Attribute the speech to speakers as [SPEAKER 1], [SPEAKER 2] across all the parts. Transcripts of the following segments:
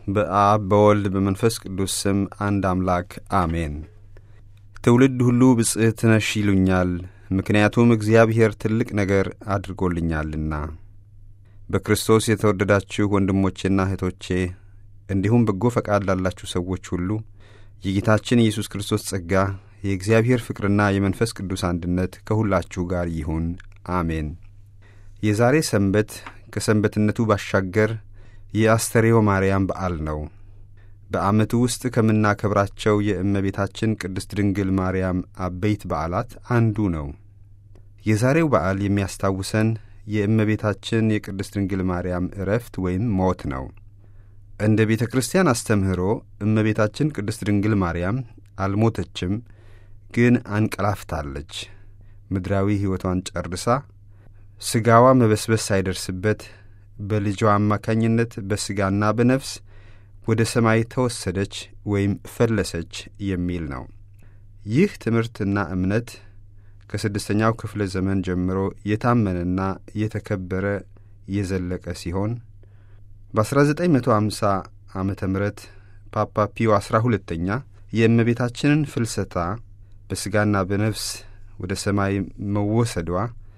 [SPEAKER 1] በአብ በወልድ በመንፈስ ቅዱስ ስም አንድ አምላክ አሜን። ትውልድ ሁሉ ብጽዕት ነሽ ይሉኛል፣ ምክንያቱም እግዚአብሔር ትልቅ ነገር አድርጎልኛልና። በክርስቶስ የተወደዳችሁ ወንድሞቼና እህቶቼ እንዲሁም በጎ ፈቃድ ላላችሁ ሰዎች ሁሉ የጌታችን ኢየሱስ ክርስቶስ ጸጋ የእግዚአብሔር ፍቅርና የመንፈስ ቅዱስ አንድነት ከሁላችሁ ጋር ይሁን፣ አሜን። የዛሬ ሰንበት ከሰንበትነቱ ባሻገር የአስተርዮ ማርያም በዓል ነው። በዓመቱ ውስጥ ከምናከብራቸው የእመቤታችን ቅድስት ድንግል ማርያም አበይት በዓላት አንዱ ነው። የዛሬው በዓል የሚያስታውሰን የእመቤታችን የቅድስት ድንግል ማርያም ዕረፍት ወይም ሞት ነው። እንደ ቤተ ክርስቲያን አስተምህሮ እመቤታችን ቅድስት ድንግል ማርያም አልሞተችም፣ ግን አንቀላፍታለች። ምድራዊ ሕይወቷን ጨርሳ ሥጋዋ መበስበስ ሳይደርስበት በልጇ አማካኝነት በሥጋና በነፍስ ወደ ሰማይ ተወሰደች ወይም ፈለሰች የሚል ነው። ይህ ትምህርትና እምነት ከስድስተኛው ክፍለ ዘመን ጀምሮ የታመነና የተከበረ የዘለቀ ሲሆን በ1950 ዓመተ ምህረት ፓፓ ፒዮ አሥራ ሁለተኛ የእመቤታችንን ፍልሰታ በሥጋና በነፍስ ወደ ሰማይ መወሰዷ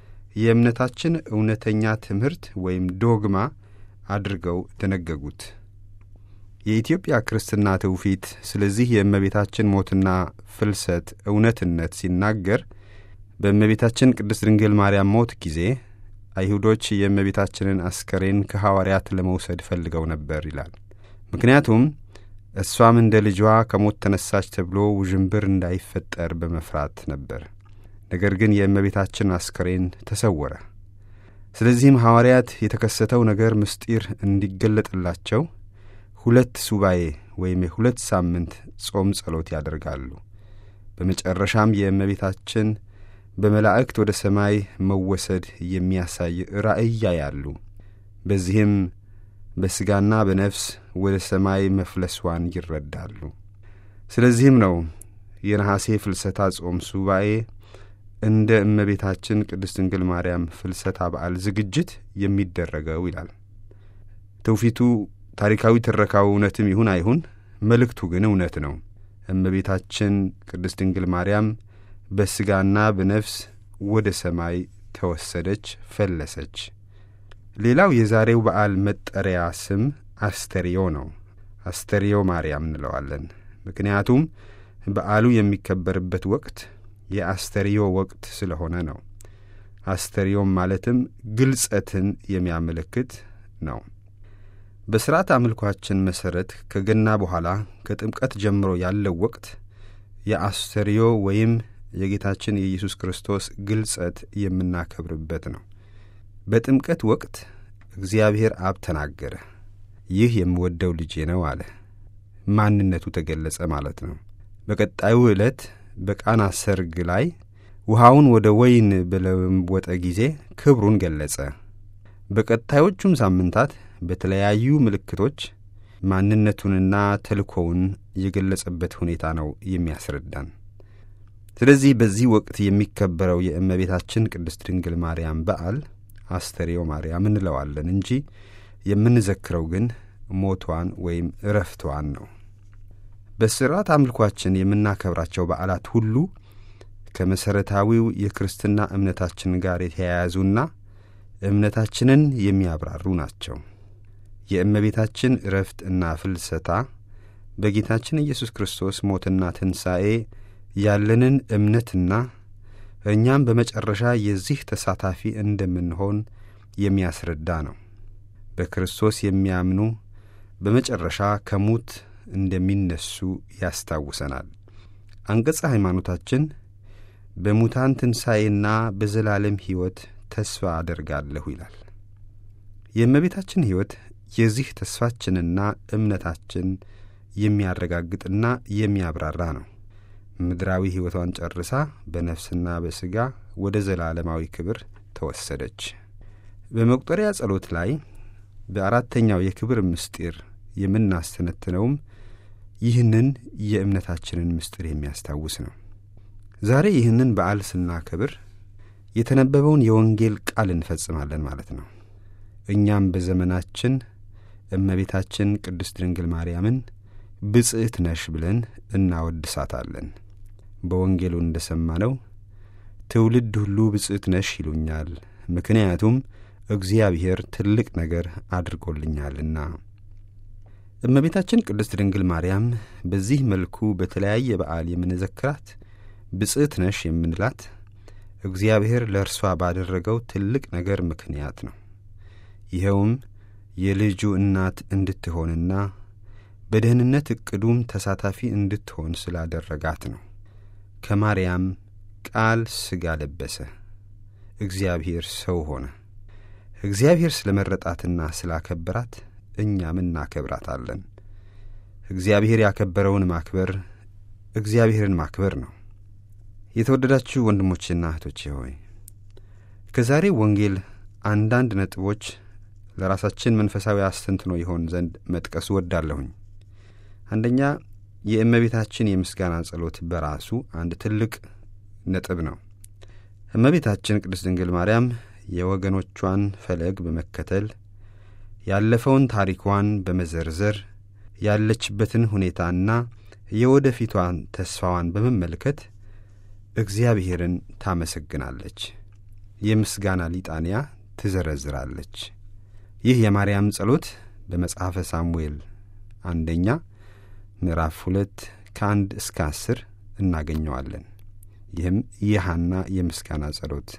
[SPEAKER 1] የእምነታችን እውነተኛ ትምህርት ወይም ዶግማ አድርገው ደነገጉት። የኢትዮጵያ ክርስትና ትውፊት ስለዚህ የእመቤታችን ሞትና ፍልሰት እውነትነት ሲናገር በእመቤታችን ቅድስት ድንግል ማርያም ሞት ጊዜ አይሁዶች የእመቤታችንን አስከሬን ከሐዋርያት ለመውሰድ ፈልገው ነበር ይላል። ምክንያቱም እሷም እንደ ልጇ ከሞት ተነሳች ተብሎ ውዥንብር እንዳይፈጠር በመፍራት ነበር። ነገር ግን የእመቤታችን አስከሬን ተሰወረ። ስለዚህም ሐዋርያት የተከሰተው ነገር ምስጢር እንዲገለጥላቸው ሁለት ሱባኤ ወይም የሁለት ሳምንት ጾም ጸሎት ያደርጋሉ። በመጨረሻም የእመቤታችን በመላእክት ወደ ሰማይ መወሰድ የሚያሳይ ራእይ ያያሉ። በዚህም በሥጋና በነፍስ ወደ ሰማይ መፍለሷን ይረዳሉ። ስለዚህም ነው የነሐሴ ፍልሰታ ጾም ሱባኤ እንደ እመቤታችን ቅድስት ድንግል ማርያም ፍልሰታ በዓል ዝግጅት የሚደረገው ይላል። ትውፊቱ ታሪካዊ ትረካው እውነትም ይሁን አይሁን፣ መልእክቱ ግን እውነት ነው። እመቤታችን ቅድስት ድንግል ማርያም በሥጋና በነፍስ ወደ ሰማይ ተወሰደች፣ ፈለሰች። ሌላው የዛሬው በዓል መጠሪያ ስም አስተርዮ ነው። አስተርዮ ማርያም እንለዋለን። ምክንያቱም በዓሉ የሚከበርበት ወቅት የአስተርዮ ወቅት ስለሆነ ነው። አስተርዮም ማለትም ግልጸትን የሚያመለክት ነው። በሥርዓት አምልኳችን መሠረት ከገና በኋላ ከጥምቀት ጀምሮ ያለው ወቅት የአስተርዮ ወይም የጌታችን የኢየሱስ ክርስቶስ ግልጸት የምናከብርበት ነው። በጥምቀት ወቅት እግዚአብሔር አብ ተናገረ፣ ይህ የምወደው ልጄ ነው አለ። ማንነቱ ተገለጸ ማለት ነው። በቀጣዩ ዕለት በቃና ሰርግ ላይ ውሃውን ወደ ወይን በለወጠ ጊዜ ክብሩን ገለጸ። በቀጣዮቹም ሳምንታት በተለያዩ ምልክቶች ማንነቱንና ተልእኮውን የገለጸበት ሁኔታ ነው የሚያስረዳን። ስለዚህ በዚህ ወቅት የሚከበረው የእመቤታችን ቅድስት ድንግል ማርያም በዓል አስተርዮ ማርያም እንለዋለን እንጂ የምንዘክረው ግን ሞቷን ወይም እረፍቷን ነው። በሥርዓት አምልኳችን የምናከብራቸው በዓላት ሁሉ ከመሠረታዊው የክርስትና እምነታችን ጋር የተያያዙና እምነታችንን የሚያብራሩ ናቸው። የእመቤታችን እረፍት እና ፍልሰታ በጌታችን ኢየሱስ ክርስቶስ ሞትና ትንሣኤ ያለንን እምነትና እኛም በመጨረሻ የዚህ ተሳታፊ እንደምንሆን የሚያስረዳ ነው። በክርስቶስ የሚያምኑ በመጨረሻ ከሙት እንደሚነሱ ያስታውሰናል። አንቀጸ ሃይማኖታችን በሙታን ትንሣኤና በዘላለም ሕይወት ተስፋ አደርጋለሁ ይላል። የእመቤታችን ሕይወት የዚህ ተስፋችንና እምነታችን የሚያረጋግጥና የሚያብራራ ነው። ምድራዊ ሕይወቷን ጨርሳ በነፍስና በሥጋ ወደ ዘላለማዊ ክብር ተወሰደች። በመቁጠሪያ ጸሎት ላይ በአራተኛው የክብር ምስጢር የምናስተነትነውም ይህንን የእምነታችንን ምስጢር የሚያስታውስ ነው። ዛሬ ይህንን በዓል ስናከብር የተነበበውን የወንጌል ቃል እንፈጽማለን ማለት ነው። እኛም በዘመናችን እመቤታችን ቅድስት ድንግል ማርያምን ብጽዕት ነሽ ብለን እናወድሳታለን። በወንጌሉ እንደ ሰማነው ትውልድ ሁሉ ብጽዕት ነሽ ይሉኛል፣ ምክንያቱም እግዚአብሔር ትልቅ ነገር አድርጎልኛልና። እመቤታችን ቅድስት ድንግል ማርያም በዚህ መልኩ በተለያየ በዓል የምንዘክራት ብጽዕት ነሽ የምንላት እግዚአብሔር ለእርሷ ባደረገው ትልቅ ነገር ምክንያት ነው። ይኸውም የልጁ እናት እንድትሆንና በደህንነት ዕቅዱም ተሳታፊ እንድትሆን ስላደረጋት ነው። ከማርያም ቃል ሥጋ ለበሰ፣ እግዚአብሔር ሰው ሆነ። እግዚአብሔር ስለ መረጣትና ስላከበራት እኛም እናከብራታለን። እግዚአብሔር ያከበረውን ማክበር እግዚአብሔርን ማክበር ነው። የተወደዳችሁ ወንድሞቼና እህቶቼ ሆይ ከዛሬ ወንጌል አንዳንድ ነጥቦች ለራሳችን መንፈሳዊ አስተንትኖ ይሆን ዘንድ መጥቀሱ ወዳለሁኝ። አንደኛ የእመቤታችን የምስጋና ጸሎት በራሱ አንድ ትልቅ ነጥብ ነው። እመቤታችን ቅድስት ድንግል ማርያም የወገኖቿን ፈለግ በመከተል ያለፈውን ታሪኳን በመዘርዘር ያለችበትን ሁኔታና የወደፊቷን ተስፋዋን በመመልከት እግዚአብሔርን ታመሰግናለች። የምስጋና ሊጣንያ ትዘረዝራለች። ይህ የማርያም ጸሎት በመጽሐፈ ሳሙኤል አንደኛ ምዕራፍ ሁለት ከአንድ እስከ አስር እናገኘዋለን። ይህም የሐና የምስጋና ጸሎት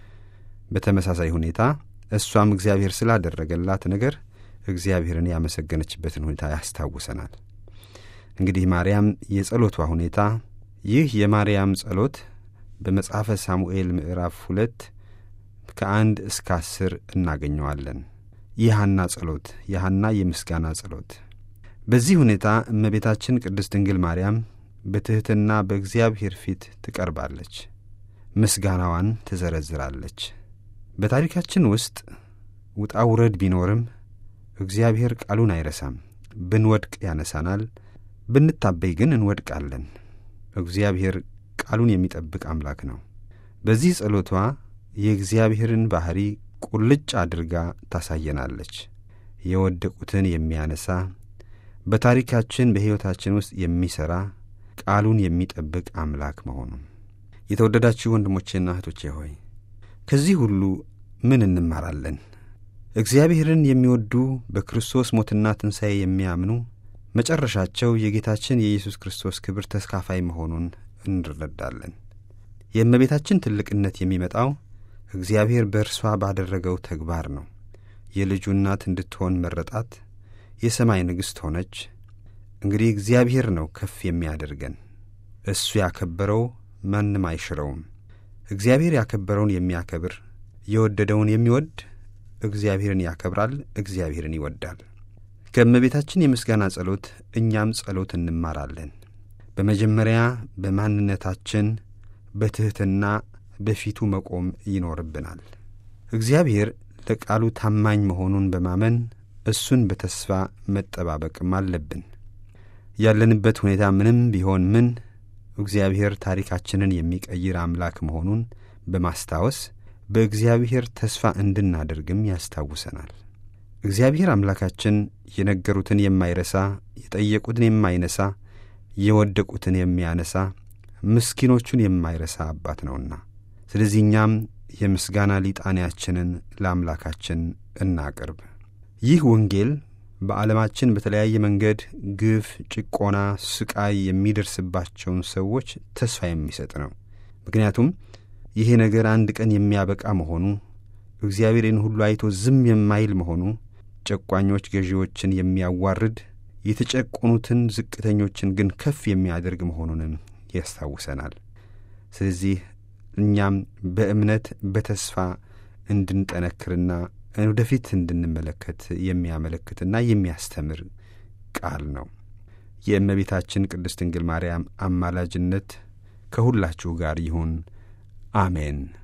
[SPEAKER 1] በተመሳሳይ ሁኔታ እሷም እግዚአብሔር ስላደረገላት ነገር እግዚአብሔርን ያመሰገነችበትን ሁኔታ ያስታውሰናል። እንግዲህ ማርያም የጸሎቷ ሁኔታ ይህ የማርያም ጸሎት በመጽሐፈ ሳሙኤል ምዕራፍ ሁለት ከአንድ እስከ አስር እናገኘዋለን። የሐና ጸሎት የሐና የምስጋና ጸሎት። በዚህ ሁኔታ እመቤታችን ቅድስት ድንግል ማርያም በትሕትና በእግዚአብሔር ፊት ትቀርባለች፣ ምስጋናዋን ትዘረዝራለች። በታሪካችን ውስጥ ውጣ ውረድ ቢኖርም እግዚአብሔር ቃሉን አይረሳም። ብንወድቅ ያነሳናል፣ ብንታበይ ግን እንወድቃለን። እግዚአብሔር ቃሉን የሚጠብቅ አምላክ ነው። በዚህ ጸሎቷ የእግዚአብሔርን ባሕሪ ቁልጭ አድርጋ ታሳየናለች። የወደቁትን የሚያነሳ በታሪካችን በሕይወታችን ውስጥ የሚሠራ ቃሉን የሚጠብቅ አምላክ መሆኑን። የተወደዳችሁ ወንድሞቼና እህቶቼ ሆይ ከዚህ ሁሉ ምን እንማራለን? እግዚአብሔርን የሚወዱ በክርስቶስ ሞትና ትንሣኤ የሚያምኑ መጨረሻቸው የጌታችን የኢየሱስ ክርስቶስ ክብር ተስካፋይ መሆኑን እንረዳለን። የእመቤታችን ትልቅነት የሚመጣው እግዚአብሔር በእርሷ ባደረገው ተግባር ነው። የልጁ እናት እንድትሆን መረጣት፣ የሰማይ ንግሥት ሆነች። እንግዲህ እግዚአብሔር ነው ከፍ የሚያደርገን። እሱ ያከበረው ማንም አይሽረውም። እግዚአብሔር ያከበረውን የሚያከብር የወደደውን የሚወድ እግዚአብሔርን ያከብራል፣ እግዚአብሔርን ይወዳል። ከእመቤታችን የምስጋና ጸሎት እኛም ጸሎት እንማራለን። በመጀመሪያ በማንነታችን በትሕትና በፊቱ መቆም ይኖርብናል። እግዚአብሔር ለቃሉ ታማኝ መሆኑን በማመን እሱን በተስፋ መጠባበቅም አለብን። ያለንበት ሁኔታ ምንም ቢሆን ምን እግዚአብሔር ታሪካችንን የሚቀይር አምላክ መሆኑን በማስታወስ በእግዚአብሔር ተስፋ እንድናደርግም ያስታውሰናል። እግዚአብሔር አምላካችን የነገሩትን የማይረሳ የጠየቁትን የማይነሳ የወደቁትን የሚያነሳ ምስኪኖቹን የማይረሳ አባት ነውና፣ ስለዚህ እኛም የምስጋና ሊጣንያችንን ለአምላካችን እናቅርብ። ይህ ወንጌል በዓለማችን በተለያየ መንገድ ግፍ፣ ጭቆና፣ ስቃይ የሚደርስባቸውን ሰዎች ተስፋ የሚሰጥ ነው። ምክንያቱም ይሄ ነገር አንድ ቀን የሚያበቃ መሆኑ፣ እግዚአብሔርን ሁሉ አይቶ ዝም የማይል መሆኑ፣ ጨቋኞች ገዢዎችን የሚያዋርድ የተጨቆኑትን ዝቅተኞችን ግን ከፍ የሚያደርግ መሆኑንም ያስታውሰናል። ስለዚህ እኛም በእምነት በተስፋ እንድንጠነክርና ወደፊት እንድንመለከት የሚያመለክትና የሚያስተምር ቃል ነው። የእመቤታችን ቅድስት ድንግል ማርያም አማላጅነት ከሁላችሁ ጋር ይሁን። አሜን።